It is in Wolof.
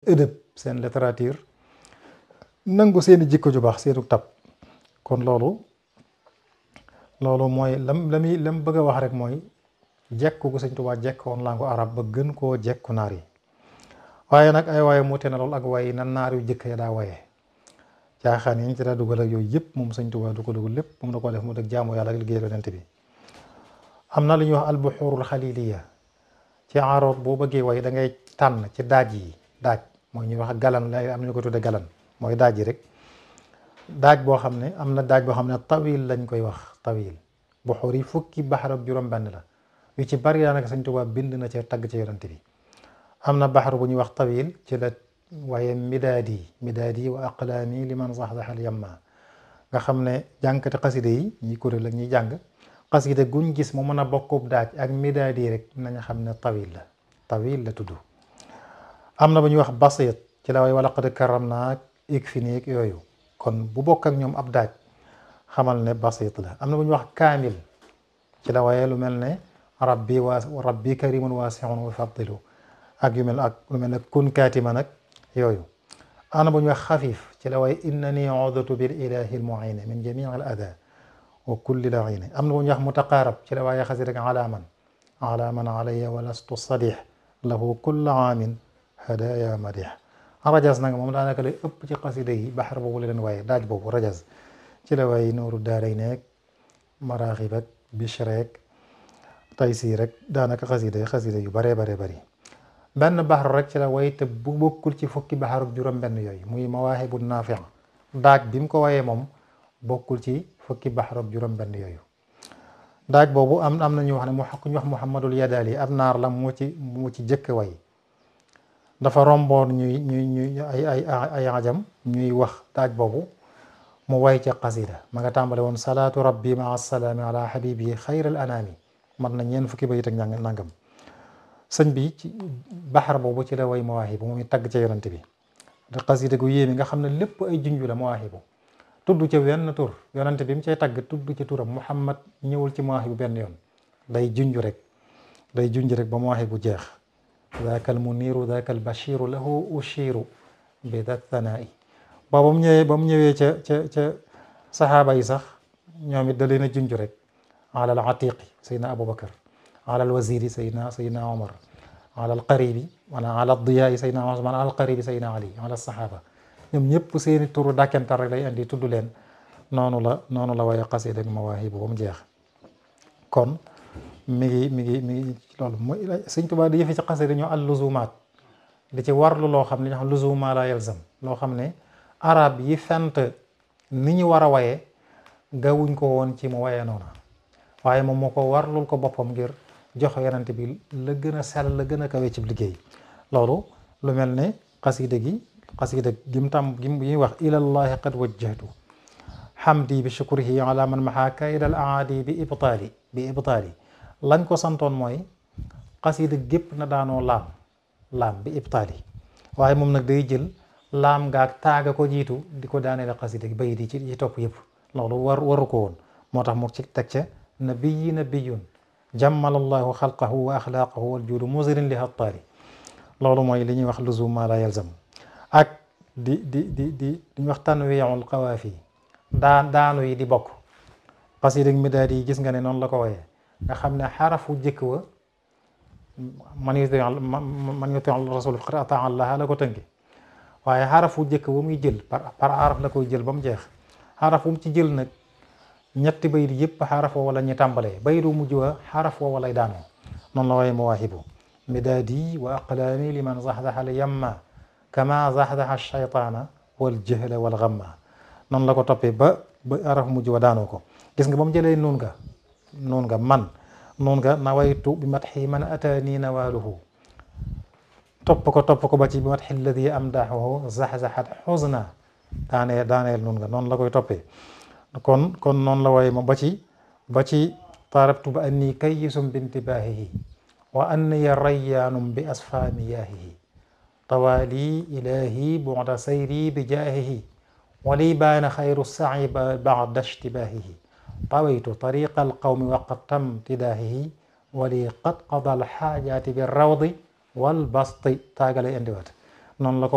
ëdëb seen littérature nangu seeni jikko ju baax seenu tab kon loolu loolu mooy lam la muy lam bëgg a wax rek mooy jekku gu sëñ Tuubaa jekkoon langue arab ba gën koo jekku naar yi waaye nag ay waaye muute na lool ak waaye na naar yu jëkk ya daa waye caaxaan yi ñu ci daa dugal ak yooyu yëpp moom sëñ Tuubaa du ko dugal lépp moom da ko def mu dëgg jaamu yàlla ak liggéey yonent bi am na lu ñuy wax albuxurul xaliliya ci aaroot boo bëggee way da ngay tànn ci daaj yi daaj mooy ñuy wax galan la am nañu ko tudde galan mooy daaj yi rek daaj boo xam ne am na daaj boo xam ne tawil lañ koy wax tawil buxur yi fukki baxar ak juróom benn la yu ci bari daanaka sëñ Tuubaa bind na ci tagg ci yonent bi am na baxar bu ñuy wax tawil ci la waaye midaadi midaadi wa aqlaami liman saxsax al yamma nga xam ne jànkati xaside yi ñi kuréel ak ñuy jàng xaside guñ gis mu mën a bokkub daaj ak midaadi rek nañu xam ne tawil la tawil la tudd am na bu ñuy wax basit ci la way wala qad karam naa ik fi niig yooyu kon bu bokk ak ñoom ab daaj xamal ne basit la am na bu ñuy wax kaamil ci la waye lu mel ne rabbi waa rabbi karimun waasixun wa faddilu ak yu mel ak lu mel ne kun kaatima nag yooyu am na bu ñuy wax xafif ci la waye innani udatu bil ilahi al muin min jamii al ada wa kulli laini am na bu ñuy wax mutaqaarab ci la waaye xasi rek alaaman alaaman alayya wa lastu sadix lahu kulla aamin hadaya madix rajas nag moom daanaka lay ëpp ci xasida yi baxar boobu la leen waaye daaj boobu rajas ci la waaye nooru daaray neeg maraaxib ak bishreek taysiir rek daanaka xasida xasida yu baree baree bari benn baxar rek ci la way te bu bokkul ci fukki baxar ak juróom benn yooyu muy mawaahibu naafi daaj bi mu ko wayee moom bokkul ci fukki baxar ak juróom benn yooyu daaj boobu am am na ñu wax ne mu ñu wax muhammadul yadaali ab naar la mu ci mu ci jëkk way dafa romboon ñuy ñuy ñuy ay ay ay ajam ñuy wax daaj boobu mu way ca qasida ma nga tàmbale woon salaatu rabbi maa salaami ala habibi xayral anaami mat na ñeen fukki bayit ak ñàng nangam sëñ bi ci baxar boobu ci la way mawaahibu moom tagg ca yonante bi da qasida gu yéemi nga xam ne lépp ay junju la mawaahibu tudd ca wenn tur yonante bi mu cay tagg tudd ci turam muhammad ñëwul ci mawaahibu benn yoon day junju rek day junj rek ba mawaahibu jeex daaka al muniru daaka al bashiru lahu ushiru bi da thanaa'i ba ba mu ñëwee ba mu ñëwee ca ca ca saxaaba yi sax ñoom it da leen a junj rek ala al atiqi saydna aboubacar ala al waziri saydna saydna omar ala al qaribi wala ala al diyaai saydna osman ala al qaribi saydna ali ala saxaaba ñoom ñëpp seeni turu dàkkentar rek lay andi tudd leen noonu la noonu la waaye xasida ak mawaahibu ba mu jeex kon mi ngi mi ngi mi ngi loolu mooy sëñ Tuubaa di yëfe ci xasida ñoo al luzumaat di ci warlu loo xam ne ñoo xam luzuma la yalzam loo xam ne arab yi fent ni ñu war a waye gawuñ ko woon ci mu waye noona waaye moom moo ko warlul ko boppam ngir jox yonent bi la gën a sell la gën a kawe ci liggéey loolu lu mel ne xasida gi xasida gim tam gi ñuy wax ilallahi qad wajjahtu hamdi bi shukrihi ala man maha kaydal aadi bi ibtaali bi ibtaali lañ ko santoon mooy xasida gépp na daanoo laam laam bi ibtaali waaye moom nag day jël laam ngaak taaga ko jiitu di ko daaneel xasida gi bay di ci ci topp yëpp loolu war waru ko woon moo tax mu ci teg ca nabiyi nabiyun jammalallahu xalqahu wa axlaaqahu wal juudu musirin li hattaali loolu mooy li ñuy wax luzum ma la yalzam ak di di di di di wax tanwiul qawaafi daan daanu yi di bokk xasida mi daal di gis nga ne noonu la ko wooyee nga xam ne xarafu jëkk wa man yuti man yuti rasul faqad ataa allaha la ko tënki waaye xarafu jëkk ba muy jël par par araf la koy jël ba mu jeex xaraf wu mu ci jël nag ñetti bayit yëpp xaraf woo wala ñu tàmbalee bayitu mujj wa xaraf woo walay daanoo noonu la waaye mawaahibu midaadi wa aqlaami liman zaxzaxa al yamma kama zaxzaxa shaytaana wal jahla wal gamma noonu la ko toppee ba ba araf mujj wa daanoo ko gis nga ba mu jëlee nuun nga nuun nga man nuun nga nawaytu bi matxi man ataani nawaaluhu topp ko topp ko ba ci bi matxi alladi amdaxuhu zaxzaxat xusna daaneel daaneel nuun nga noonu la koy toppee kon kon noonu la waaye ma ba ci ba ci taarabtu ba anni kayyisum bintibaahihi wa anniya rayyaanum bi asfaamiyaahihi tawaali ilaahi bu'da sayri bi jaahihi wali baana xayru sa'i ba'da ishtibaahihi tawaytu tariqa alqawmi waqad tam tidaahihi wali qad qada alxaajaati bi rawdi wal basti taagalay indiwaat noonu la ko